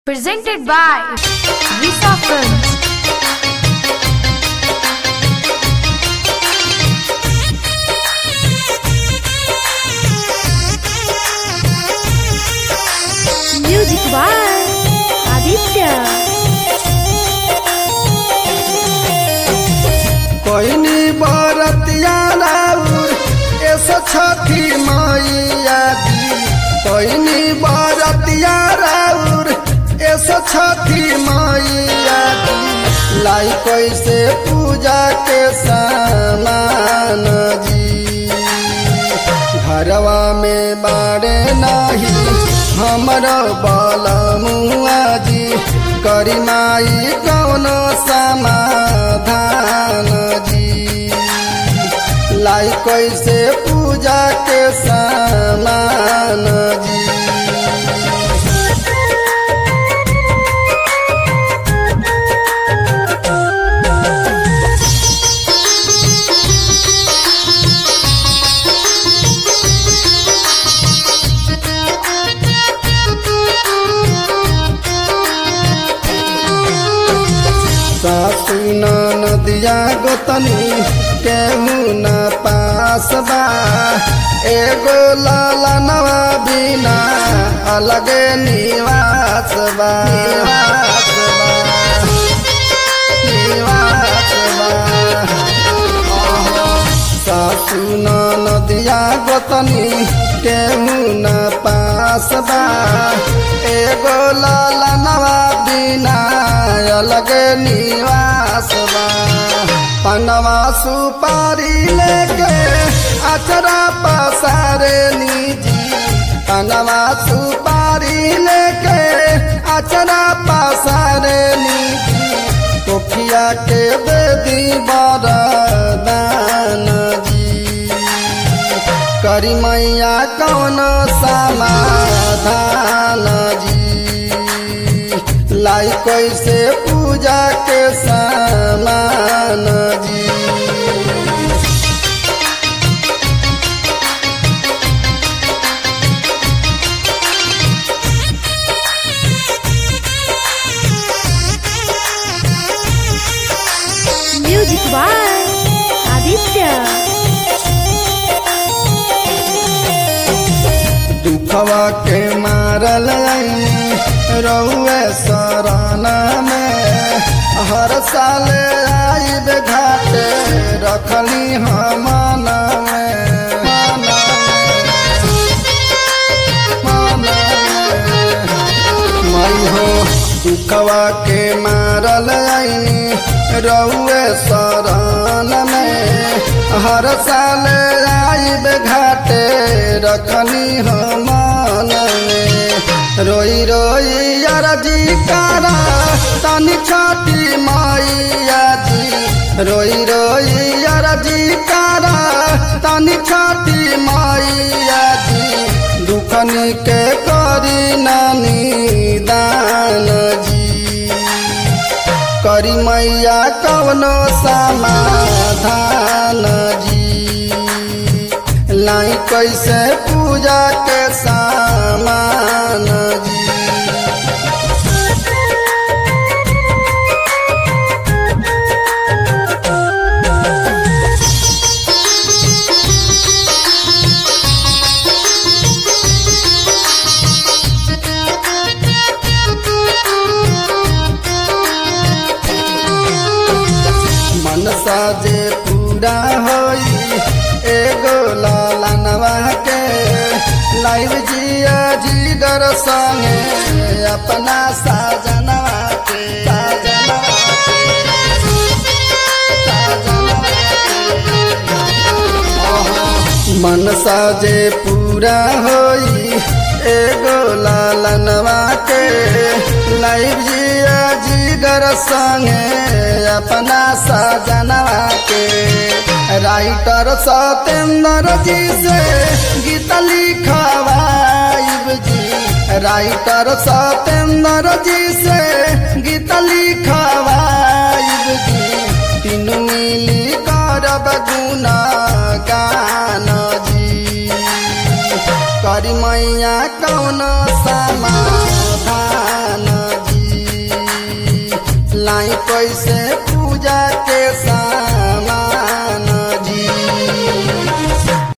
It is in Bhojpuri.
Presented by Visa Films. Music by Aditya. पहिनी बरतिया राउर ऐसा छठी मैया दी पहिनी बरतिया राउर ऐसा छठी मैया दी लाई कैसे पूजा के सामान जी घरवा में बाड़े नाही हमरो बलमुआ जी करी माई कौनो समाधान जी लाई कैसे पूजा के सामान जी सासु नदिया गोतनी केहू न पास बा एगो ललनवा बिना अलगे निवास बा निवास बा निवास बा सासु नदिया गोतनी केहू न पास बा एगो ललनवा बिना अलग निवास बा पनवा सुपारी लेके अचरा पसारे निजी पनवा सुपारी लेके अचरा पसारे निजी तोखिया के बेदी बरदान जी करी मैया कौन समाधान जी लाई कैसे पूजा के सामान जी Music by Aditya. दुखवा के मारल रउए सराना में हर साल आइब घाटे रखली हम मन में मन में, मन में। मई हो दुखवा के मारल रउए शरण में हर साल आइब घाटे रखनी हम मन में रोई रोई अरजी कारा तनी छठी मैया जी रोई रोई अरजी कारा तनी छठी मैया जी दुखनी के करी नानी दान जी करी मैया कवनो समाधान जी लाई कैसे पूजा के सामान जी मनसा जे पूरा होई एगो लालनवा के लाइव जिया जीगर संगे अपना साजनवा के साजनवा के। मनसा जे पूरा होई एगो लालनवा के लाइव जिया जीगर संगे अपना साजनवा के राइटर सतेंद्र जी से गीत लिखवाइब जी राइटर सतेंद्र जी से गीत लिखवाइब जी तीनू मिली करब गुना गान जी करी मैया कौन समाधान लाई कैसे पूजा